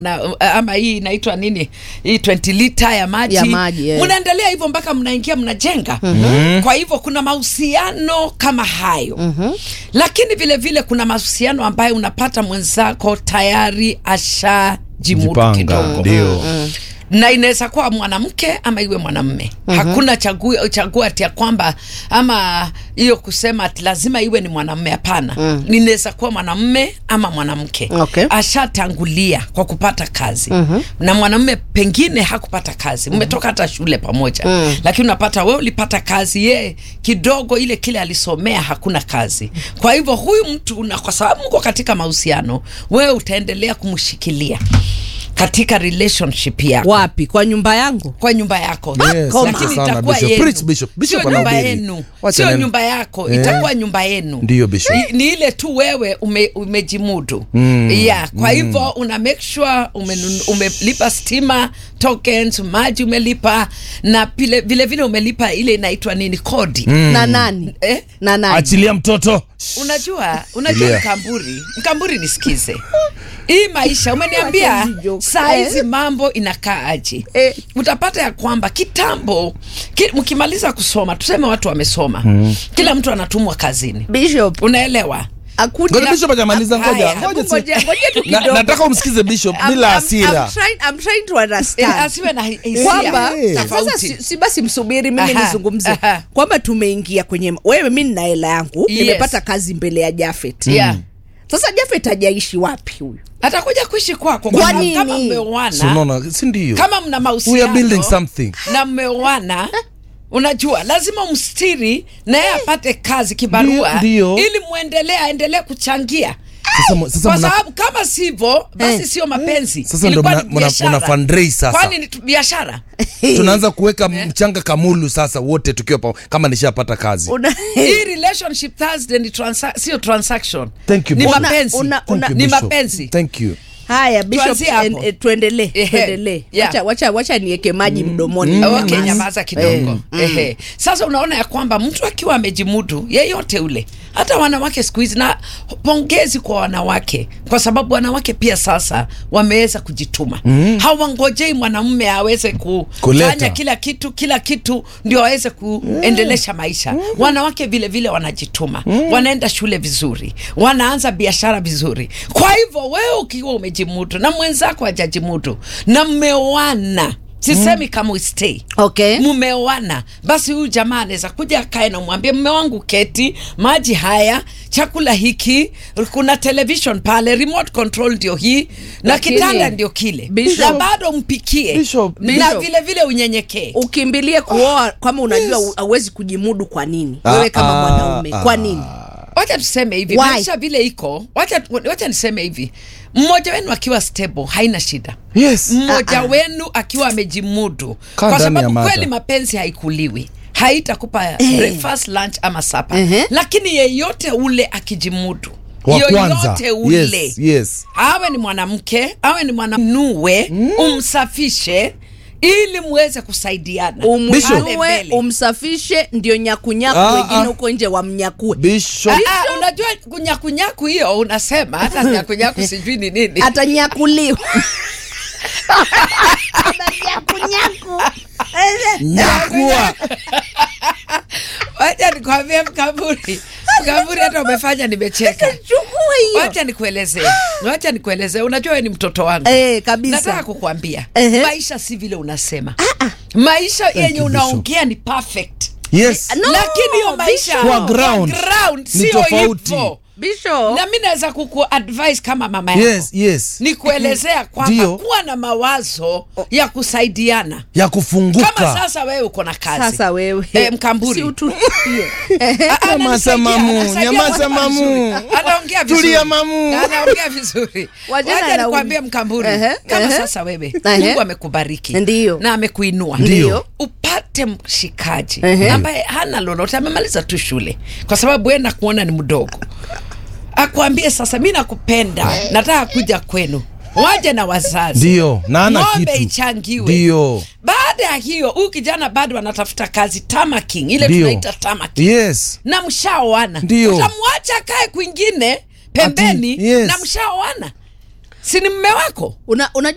na ama hii inaitwa nini hii 20 lita ya maji, Ya maji, eh. mnaendelea hivyo mpaka mnaingia mnajenga kwa hivyo kuna mahusiano kama hayo lakini vile vile kuna mahusiano ambayo unapata mwenzako tayari ashajimudu Jipanga, kidogo ndio. na inaweza kuwa mwanamke ama iwe mwanamme hakuna chagua, chagua ati ya kwamba ama hiyo kusema ati lazima iwe ni mwanamme hapana inaweza kuwa mwanamme ama mwanamke Okay. ashatangulia kwa kupata kazi na mwanamme pengine hakupata kazi mmetoka hata shule pamoja lakini unapata wewe ulipata kazi ye kidogo ile kile alisomea hakuna kazi kwa hivyo huyu mtu na kwa sababu mko katika mahusiano wewe utaendelea kumshikilia katika relationship yako wapi kwa nyumba yangu kwa nyumba yako Yes, Koma. lakini sana, itakuwa Bishop. yenu Preach, Bishop. Bishop sio nyumba anahubiri. yenu Wacha sio neno. nyumba yako Eh. itakuwa nyumba yenu Ndiyo, Bishop. Ni- ni ile tu wewe ume, umejimudu mm. yeah, kwa hivyo una make sure umenun- umelipa stima tokens maji umelipa na pile, vile vile umelipa ile inaitwa nini kodi na nani eh? na nani achilia mtoto unajua unajua Tulia. mkamburi mkamburi nisikize hii maisha umeniambia Wacha hizi joke. saa hizi Eh. mambo inakaa aje Eh. utapata ya kwamba kitambo ki, mkimaliza kusoma tuseme watu wamesoma kila mtu anatumwa kazini bishop unaelewa akuja Ngoja Bishop hajamaliza, Haya, ngoja, hebu ngoja ngoja- si- ngoja tu Na- kidogo. nataka umsikize Bishop I'm- bila I'm- hasira I'm trying- I'm trying to Eh, understand asiwe na hi- hisia kwamba Eh. sasa tofauti. si, si basi msubiri mimi Aha, nizungumze aha. kwamba tumeingia kwenye wewe mi nina hela yangu Yes. nimepata kazi mbele ya Jafet Yeah. sasa Jafet hajaishi wapi huyu atakuja kuishi kwako Kwa kama- nini? kama Si mmeoana unaona, si ndio kama mna we mahusiano are building something na mmeoana unajua lazima umstiri naye apate kazi kibarua Ndio, ndio. ili mwendelee aendelee kuchangia sasa, mu- sasa kwa mna, sababu kama sivyo basi Eh. sio mapenzi Sasa ndo Ilikuwa mna- ni mna- biashara. mna fundraise sasa. kwani ni tu- biashara tunaanza kuweka mchanga kamulu sasa wote tukiwa pa, kama nishapata kazi Una- hii relationship Thursday ni transa sio transaction Thank you, ni Bishop. mapenzi Una- Thank you, ni Bishop. mapenzi Thank you haya bishop Tuanzie hapo. en- eh, tuendelee Ehe. tuendelee Yeah. wacha, wacha, wacha niweke maji mdomoni okay, Nyamaza. nyamaza kidogo Ehe. Sasa unaona ya kwamba mtu akiwa amejimudu yeyote ule, hata wanawake siku hizi, na pongezi kwa wanawake, kwa sababu wanawake pia sasa wameweza kujituma hawangojei mwanamume aweze ku- Kuleta. kufanya kila kitu kila kitu ndio aweze kuendelesha maisha. Wanawake vile vile wanajituma, wanaenda shule vizuri, wanaanza biashara vizuri. Kwa hivyo wewe ukiwa umejimudu na mwenzako hajajimudu na mmeoana sisemi kama stay okay mumeoana basi huyu jamaa anaweza kuja akae na mwambie mme wangu keti maji haya chakula hiki kuna television pale remote control ndio hii na Lakini, kitanda ndio kile Bishop- na bado mpikie Bishop, na Bishop. vile vile unyenyekee ukimbilie kuoa kama unajua hauwezi kujimudu kwa nini Ah, wewe kama ah, mwanaume kwa nini wacha tuseme hivi Why? maisha vile iko wacha, wacha niseme hivi mmoja wenu akiwa stable haina shida yes mmoja wenu akiwa amejimudu Kaa kwa ndani ya sababu mata. kweli mapenzi haikuliwi haitakupa breakfast lunch ama sapa Ehe. lakini yeyote ule akijimudu wa kwanza yoyote ule yes, yes. awe ni mwanamke awe ni mwananue umsafishe ili muweze kusaidiana Pale umwanue mbele. umsafishe ndio nyakunyaku Ah, wengine ah. huko nje wamnyakue Bishop Ah, ah, unajua kunyakunyaku hiyo unasema hata nyakunyaku sijui ni nini atanyakuliwa Atanyakunyaku. nyakua wacha nikwambie mkaburi mkaburi hata umefanya nimecheka chukua hiyo wacha nikuelezee wacha nikuelezee unajua wewe ni mtoto wangu Eh, kabisa. nataka kukuambia Ehe. maisha si vile unasema maisha yenye you, Bishop. unaongea ni perfect yes No, lakini hiyo maisha Bishop. Kwa ground ground ni sio tofauti. hivyo bisho na mi naweza kukuadvise kama mama yako yes yes ni kuelezea kwamba Ndio. kuwa na mawazo ya kusaidiana ya kama kufunguka sasa wewe uko na kazi sasa wewe Eh, mkamburi si utulie Ah, ah, Nyamaza, ananisaidia, mamu, anasaidia nyamaza, mambo mamu. vizuri. anaongea vizuri Tulia, mamu. Na anaongea vizuri Wajana wacha na nikwambie uli- mkamburi Ehe, kama ehe. sasa wewe Ehe. mungu amekubariki Ndiyo. na amekuinua Ndiyo. upate mshikaji Ehe. ambaye hana lolote amemaliza tu shule kwa sababu we nakuona ni mdogo akwambie sasa mi nakupenda nataka kuja kwenu waje na wazazi ndio na ana ng'ombe kitu ichangiwe ndio baada ya hiyo huyu kijana bado anatafuta kazi tamaking ile Ndio. tunaita tamaking yes na mshaoana Ndio. utamwacha kae kwingine pembeni Ati, yes. na mshaoana si ni mme wako una, unajua